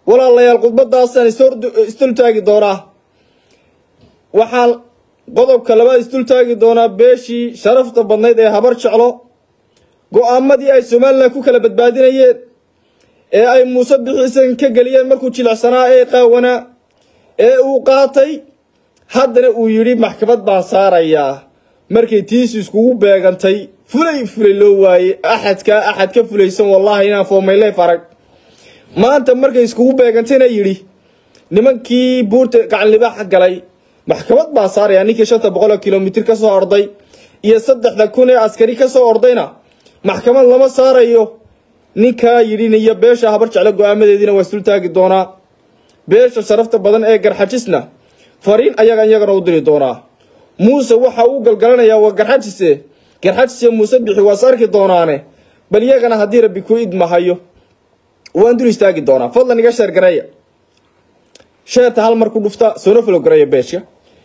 walaalayaal khudbadaasaan isdultaagi doonaa waxaan qodobka labaad isdultaagi doonaa beeshii sharafta badnayd ee habar jeclo go-aamadii ay somalilan ku kala badbaadinayeen ee ay muuse bixiisan ka geliyeen markuu jilicsanaa ee qaawanaa ee uu qaatay haddana uu yidhi maxkamad baan saarayaa markay tiisu iskugu beegantay fulay fulay loo waayey axadkaa axad ka fulaysan wallaahi inaan foomayleef arag maanta markay iskugu beegantayna yidhi nimankii buurta gacanlibaaxa galay maxkamad baan saarayaa ninkii shanta boqoloo kilomitir ka soo orday iyo saddexda kun ee askari ka soo ordayna maxkamad lama saarayo ninkaa yidhiniyo beesha habar jeclo go-aamadeediina waa isdultaagi doonaa beesha sharafta badan ee garxajisna fariin ayagan iyagana u diri doonaa muuse waxa uu galgalanayaa waa garxajise garxajise muuse bixi waas arki doonaane bal iyagana haddii rabbi ku idmahayo waan dul istaagi doonaa fadlan iga sheer gareeya sheerta hal mar ku dhufta soona falo gareeya beeshka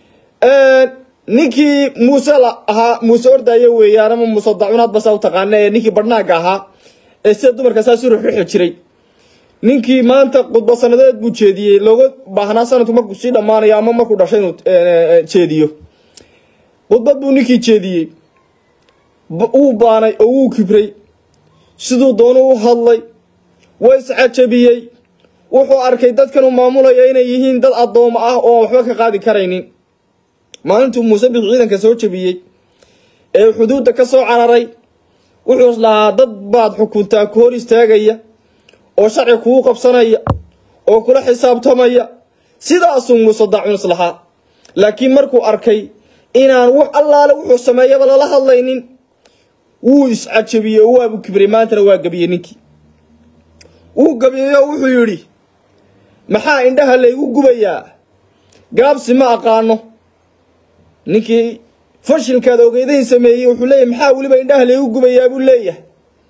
ninkii muuse la ahaa muuse ordaayo weeyaan ama muuse dacunaad basa u taqaana ee ninkii badhnaaga ahaa ee sida dumarka saas u ruxruxi jiray ninkii maanta khudba sanadeed buu jeediyey looga baahnaa sanadku markuu sii dhammaanayo ama markuu dhashay inuu jeediyo khudbad buu ninkii jeediyey wuu baanay oo wuu kibray siduu doonu u hadlay waa iscajabiyey wuxuu arkay dadkanuu maamulaya inay yihiin dad addooma ah oo waxba ka qaadi karaynin maalintuu muuse bix ciidanka soo jabiyey ee xuduudda ka soo cararay wuxuu islahaa dad baad xukuntaa ku hor istaagaya oo sharci kugu qabsanaya oo kula xisaabtamaya sidaasuu muuse daacun islahaa laakiin markuu arkay inaan wax allaale wuxuu sameeyaba lala hadlaynin wuu iscajabiyey oo waabu kibray maantana waa gabiyey ninkii wuu gabiyey oo wuxuu yidhi maxaa indhaha laygu gubayaa gaabsi ma aqaano ninkii fashilkaad ogeydayn sameeyey wuxuu leeyahy maxaa weliba indhaha laygu gubayaa buu leeyahay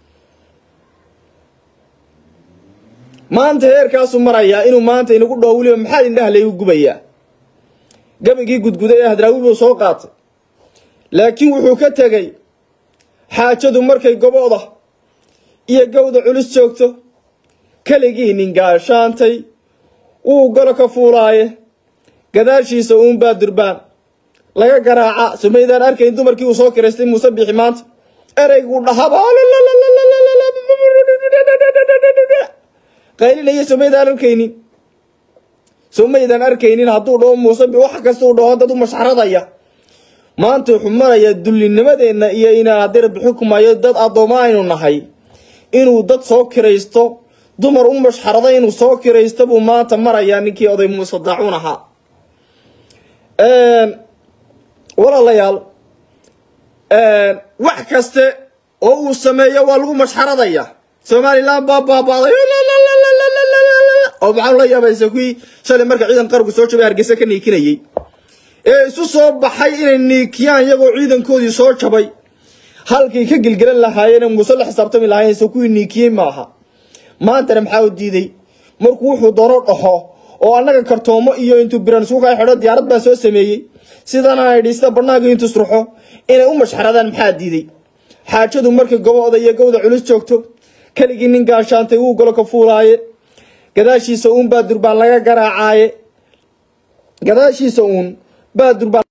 maanta heerkaasuu marayaa inuu maanta inagu dhaho weliba maxaa indhaha laygu gubayaa gabigii gudguday ee hadraawi buu soo qaatay laakiin wuxuu ka tegey xaajadu markay gobooda iyo gawda culus joogto keligii nin gaashaantay wuu golo ka fuulaaye gadaashiisa uunbaa durbaan laga garaaca sumaydaan arkayn dumarkii uu soo kiraystay muuse bixi maanta ereyguu dhahaba qaylinaya sumaydaan arkaynin sumaydaan arkaynin hadduu dhaho muuse wax kastuu dhaho dad u mashxaradaya maanta wuxuu marayaa dullinimadeenna iyo inaan haddii rabbi xukumayo dad addooma aynu nahay inuu dad soo kiraysto dumar u mashxarada inuu soo kiraysto buu maanta marayaa ninkii oday muuse daacuun ahaa walaalayaal wax kaste oo uu sameeyo waa lagu mashxaradaya somalilan baa baabaaday oo maxaa la yaabaysa kuwii shalay marka ciidan qargu soo jabay hargeysa ka niikinayey ee isu soo baxay inay niikiyaan iyagoo ciidankoodii soo jabay halkay ka gelgelan lahaayeen muuse la xisaabtami lahaayeen se kuwii niikiyey maaha maantana maxaa u diiday markuu wuxuu doono dhaho oo annaga kartoomo iyo intuu biran suuka xidho diyaarad baan soo sameeyey sidana idhi sida barnaaga intuu isruxo inay u mashxaradaan maxaa diiday xaajadu markay gobooda iyo gowda culus joogto keligii nin gaashaantay wuu golo ka fuulaaye gadaashiisa uun baa durbaan laga garaacaaye gadaashiisa uun baa durbaan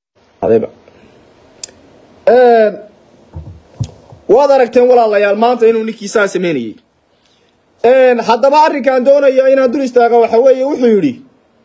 waad aragteen walaalayaal maanta inuu ninkii saa sameynayey haddaba arrinkaan doonayo inaan dul istaaga waxa weeye wuxuu yidhi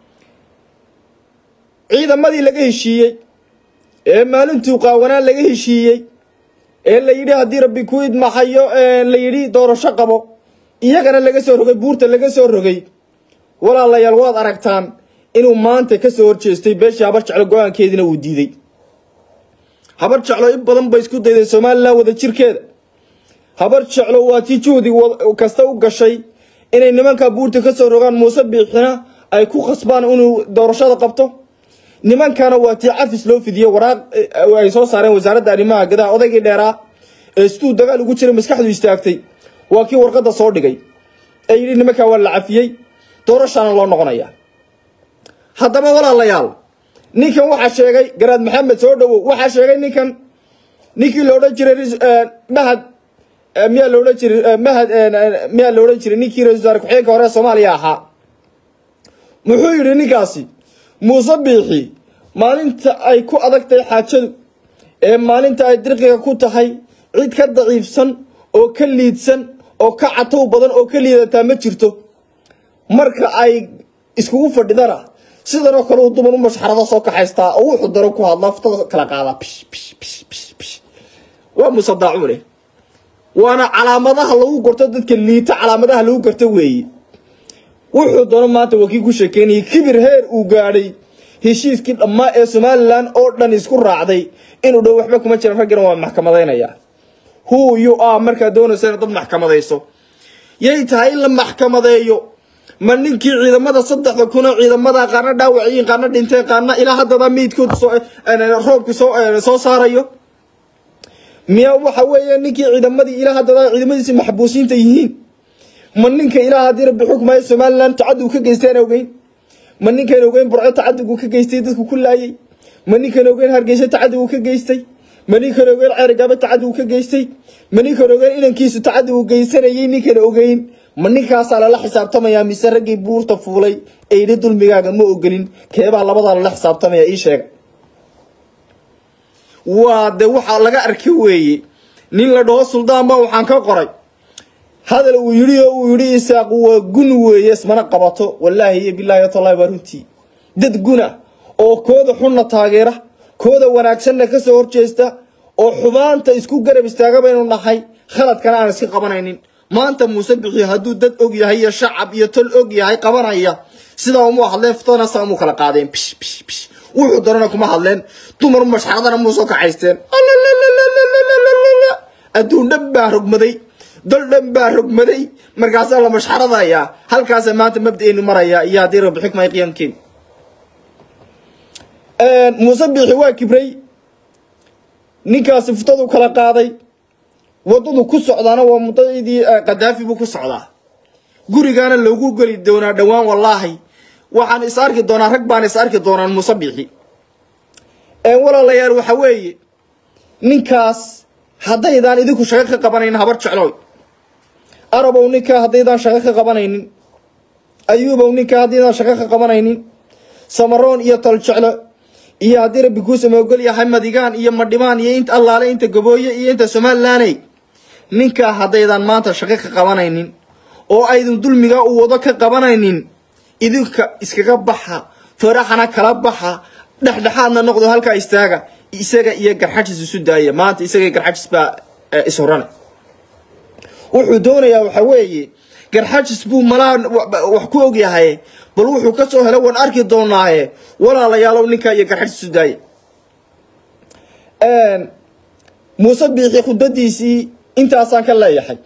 ciidamadii laga heshiiyey ee maalintuu qaawanaan laga heshiiyey ee la yidhi haddii rabbi ku idmaxayo la yidhi doorasho qabo iyagana laga soo rogay buurta laga soo rogay walaalayaal waad aragtaan inuu maanta ka soo horjeestay beeshii habar jeclo go-aankeediina uu diiday habar jeclo in badan bay isku dayday somalilan wada jirkeeda habar jeclo waa tii juhdi kasta u gashay inay nimanka buurta ka soo rogaan muuse biixina ay ku khasbaan inuu doorashada qabto nimankana waa tii cafis loo fidiyo waraaq ay soo saareen wasaaradda arrimaha gudaha odaygii dheeraa ee siduu dagaal ugu jiray maskaxdu istaagtay waa kii warqadda soo dhigay ee yidhi nimankaa waa la cafiyey doorashaana loo noqonaya haddaba walaalayaal ninkan waxaa sheegay garaad maxamed soo dhowow waxaa sheegay ninkan ninkii la odhan jiray mahad miyaa la odhan jiray mahad miyaa la odhan jiray ninkii ra-isul wasaare ku-xigeenka hore soomaaliya ahaa muxuu yidhi ninkaasi muuse biixi maalinta ay ku adag tahay xaajadu ee maalinta ay dirqiga ku tahay cid ka daciifsan oo ka liidsan oo ka catow badan oo ka liidataa ma jirto marka ay iskugu fadhidana sidanoo kale uu dumar u mashxarada soo kaxaystaa oo wuxuu daro ku hadlaa futada kala qaadaa bish bish bish bish bish waa muuse daacuune waana calaamadaha lagu gorto dadka liita calaamadaha lagu garto weeye wuxuu doono maanta waa kii ku sheekeynayay kibir heer uu gaadhay heshiiskii dhammaa ee somalilan oo dhan isku raacday inuu dhow waxba kuma jiran raggina waa maxkamadaynaya who you are markaad doonaysa inaad dad maxkamadayso yay tahay in la maxkamadeeyo ma ninkii ciidamada saddexda kuna ciidamada qaarna dhaawaciyiin qaarna dhinteen qaarna ilaa haddaba miidkooda roobki soo saarayo miya waxa weeye ninkii ciidamadii ilaa haddaba ciidamadiisi maxbuusiinta yihiin ma ninka ilaa haddii rabbi xukmaya somalilan tacadug ka geysteen ogeyn ma ninkan ogeyn burco tacadug ka geystay dadku ku laayay ma ninkan ogeyn hargeysa tacadug ka geystay ma ninkan ogeyn ceerigaaba tacadug ka geystay ma ninkan ogeyn inankiisu tacadug geysanayay ninkan ogeyn ma ninkaasaa lala xisaabtamayaa mise raggii buurta fuulay ee yidhi dulmigaaga ma ogolin keebaa labadaa lala xisaabtamaya ii sheega waa de waxaa laga arka weeye nin la dhaho suldaan baa waxaan ka qoray hadal uu yidhi oo uu yidhi isaaq waa gun weeye ismana qabato wallaahi iyo bilaahi tallahi waa runtii dad guna oo kooda xunna taageera kooda wanaagsanna ka soo horjeesta oo xumaanta isku garab istaaga baynu nahay khaladkana aan iska qabanaynin maanta muuse bixi hadduu dad og yahay iyo shacab iyo tol og yahay qabanaya sidaa uma hadleen futadana saa umuu kala qaadeen bish bish bish wuxuu darana kuma hadleen dumar mashxaradana muu soo kacaysteen adduun dhan baa rogmaday dal dhan baa rogmaday markaasaa la mashxaradayaa halkaasa maanta mabdaeenu maraya iyo haddii rabbi xikmay qiyaamkeen muuse biixi waa kibray ninkaasi futadu kala qaaday waddadu ku socdaana waa muddadii kadaafi buu ku socdaa gurigaana loogu geli doonaa dhowaan wallaahi waxaan is arki doonaa rag baan is arki doonaan muuse biixi walaalayaal waxa weeye ninkaas haddaydaan idinku shaqo ka qabanaynin habar jecloy arabow ninkaa haddaydaan shaqo ka qabanaynin ayuubow ninkaa haddaydaan shaqo ka qabanaynin samaroon iyo tol jeclo iyo haddii rabbi kuu samoogol yahay madigaan iyo madhimaan iyo inta allaale inta gabooye iyo inta somalilaney ninkaa haddaydaan maanta shaqo ka qabanaynin oo aydin dulmigaa u wado ka qabanaynin idinka iskaga baxa faraxana kala baxa dhexdhexaadna noqdo halkaa istaaga isaga iyo garxajis isu daaya maanta isaga garxajis baa ishorane wuxuu doonayaa waxa weeye garxajis buu malaa wax ku ogyahay bal wuxuu ka soo helo waan arki doonaaye walaalayaalow ninkaa iyo garxajis isu daaya muuse biixi khudbadiisii intaasaan ka leeyahay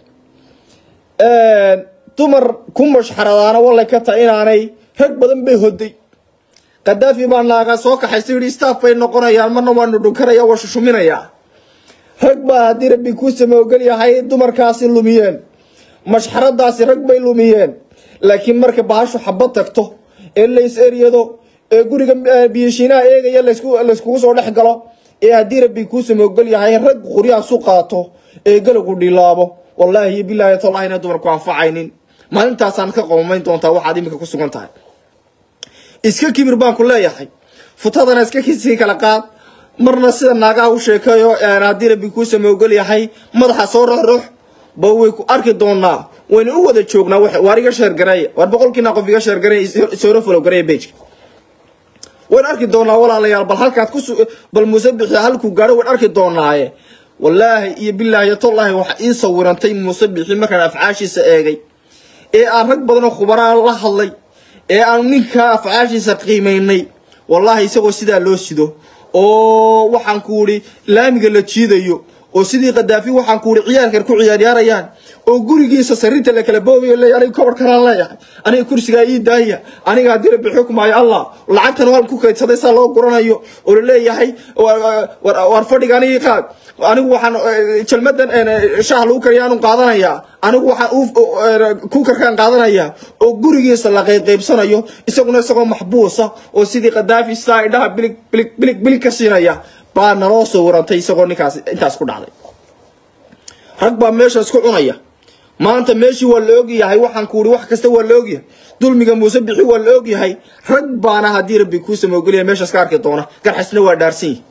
dumar ku mashxaradaana wallay ka tahay inaanay rag badan bay hoday kadaafi baa naaga soo kaxaysa yidhi staff bay noqonayaan marna waanu dhunkaraya waa shushuminayaa rag baa haddii rabbi kuu samoogel yahay dumarkaasi lumiyeen mashxaradaasi rag bay lumiyeen laakiin marka bahashu xabad tagto ee lays eryado ee guriga biyashiinaha eegaya layskugu soo dhex galo ee haddii rabbi kuu samoogel yahay rag quryaasu qaato ee galagu dhilaabo wallaahi iyo bilaahi tallahi ina dumarku anfacaynin maalintaasaad ka qoomayn doontaa waxaad iminka ku sugan tahay iska kibir baan ku leeyahay futadana iska sii kala qaad marna sida naagaha u sheekayo haddii rabbi kuu samoogol yahay madaxa soo roxrox ba way ku arki doonaa wayna u wada joognaa waar iga sheergareeya waar boqolkiina qof iga sheergareeya sooro folow gareeya bejka wayn arki doonaa walaalayaal bal halkaad ku bal muuse bixi halkuu gaadho wayn arki doonaaye wallaahi iyo bilaahi tollaahi waxa ii sawirantay muuse bixi markaan afcaashiisa eegay ee aan rag badan oo khubaraan la hadlay ee aan ninkaa afcaashiisa qiimaynay wallaahi isagoo sidaa loo sido oo waxaan ku idhi laamiga la jiidayo oo sidii kadaafi waxaan ku idhi ciyaarkan ku ciyaaryaarayaan oo gurigiisa sariirta la kala boobayo leeya aniga kobar kalaan leeyahay aniga kursigaa ii daaya aniga haddii rabbi xukmaayo allah lacagtan hal ku kaydsaday saa loo guranayo oo la leeyahay war fadhiga anigii qaad anigu waxaan jalmadan shaah lagu kariya anu qaadanayaa anigu waxaan kukarkaan qaadanayaa oo gurigiisa la qaybqaybsanayo isaguna isagoo maxbuusa oo sidii kadaafi saa idhaha bilig bilig bilig bilig ka siinaya baa naloo soo warantay isagoo ninkaas intaas ku dhacday rag baa meesha isku cunaya maanta meeshii waa la ogyahay waxaan ku uri wax kasta waa la ogyahay dulmiga muuse bixi waa la ogyahay rag baana haddii rabbi kuu samoogeliya meeshaas ka arki doona garxajsna waa dhaarsan yihi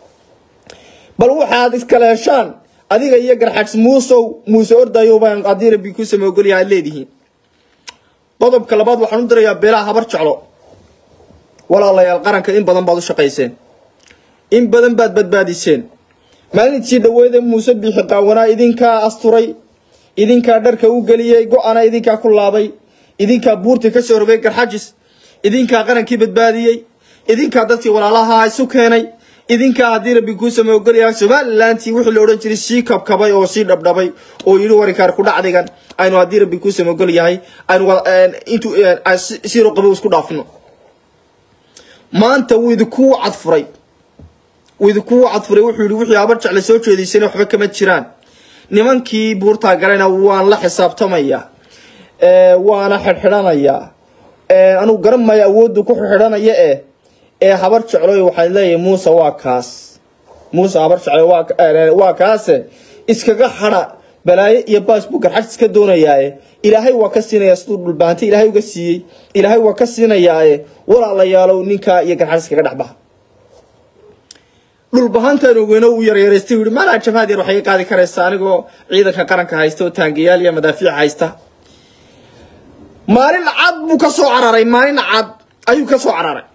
bal waxaad iskala heshaan adiga iyo garxajs muusow muuse ordayo baan haddii rabbi kuu samoogeliya aad leedihiin qodobka labaad waxaan u dirayaa beelaha habar jeclo walaalayaal qaranka in badan baad u shaqayseen in badan baad badbaadiseen maalintii dhaweede muuse biixi qaawanaa idinkaa asturay idinkaa dharka u geliyey go-ana idinkaa ku laabay idinkaa buurtii ka soo rogay garxajis idinkaa qarankii badbaadiyey idinkaa dadkii walaalaha isu keenay idinkaa haddii rabbi kuu samoogelayaa somalilantii wixii la odhan jiray sii kabkabay oo sii dhabdhabay oo yidhi warinkaar ku dhacdigan aynu haddii rabbi kuu samoogel yahay aynu intu siiro qabo isku dhaafino maanta wuu idinku cadfuray wuu idinku cadfuray wuxuu yidhi wixii habar jecle soo jeediysana waxba kama jiraan nimankii buurtaa galayna waan la xisaabtamaya waana xidhxidhanayaa anugu garan maayo awooddu ku xidhxidhanaya eh ee habar jecloy waxaan leeyahay muuse waa kaas muuse habar jeclo waa kaase iskaga hadha balaayo iyo baas buu garxaj iska doonayaaye ilaahay waa ka siinayaa siduu dhulbaantay ilaahay uga siiyey ilaahay waa ka siinayaaye walaalayaalow ninkaa iyo garxaj iskaga dhexbaha dhulbahantaan ogeyno uu yaryaraystay yidhi maalaa jabhaad yar waxay qaadi karaysaa anigoo ciidanka qaranka haysta oo taangayaal iyo madaafiic haysta maalin cad buu ka soo cararay maalin cad ayuu ka soo cararay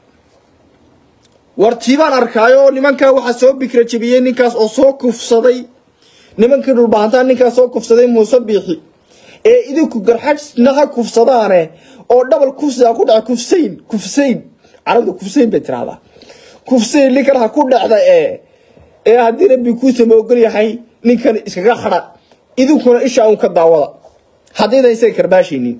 wartiibaan arkaayo nimankaa waxaa soo bikra jebiyey ninkaas oo soo kufsaday nimankii dhulbahantaan ninkaas soo kufsaday muuse biixi ee idinku garxajna ha kufsadaane oo dhabal kufsiga ku dhaca kufsayn kufsayn carabda kufsayn bay tiraahdaa kufsayn ninkan ha ku dhacda ee ee haddii rabbi kuu samoogol yahay ninkan iskaga hadha idinkuna isha un ka daawada haddaydan isaga karbaashaynin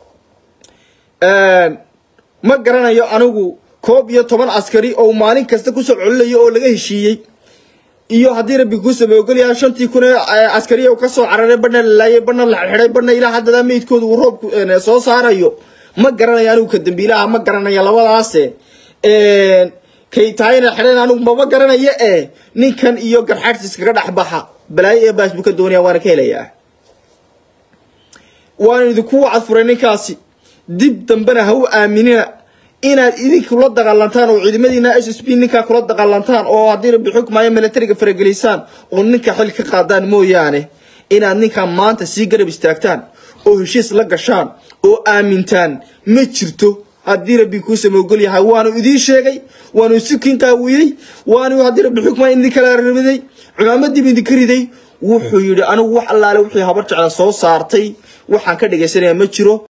ma garanayo anigu koob iyo toban askari oo maalin kasta kusoo colinayo oo laga heshiiyey iyo haddii rabbi kuu samoogolyaha shantii kun ee askariya ka soo cararay badhna la laayay badhna la xidhay badhna ilaa haddada meydkooda uu roobku soo saarayo ma garanayo anigu ka dambiilaha ma garanayo labadaase kay tahayna xidhan anigu mama garanayo ee ninkan iyo garxaadhs iskaga dhexbaxa balaayo ee baas buu ka doonaya waana ka helayaa waana idinku cadfuray ninkaasi dib dambena ha u aaminina inaad idinku la dagaalantaan oo ciidamadiina s s b ninkaa kula dagaalantaan oo haddii rabbi xukmaayo milatariga faragelisaan oo ninka xil ka qaadaan mooyaane inaad ninkaa maanta sii garab istaagtaan oo heshiis la gashaan oo aamintaan ma jirto haddii rabbi kuu samoogol yahay waanu idiin sheegay waanu sikin qaawiyey waanu haddii rabbi xukmaayo idin kala riday cumaamadiiba idinka riday wuxuu yidhi anigu wax allaale wixii habar jecla soo saartay waxaan ka dhagaysanayaa ma jiro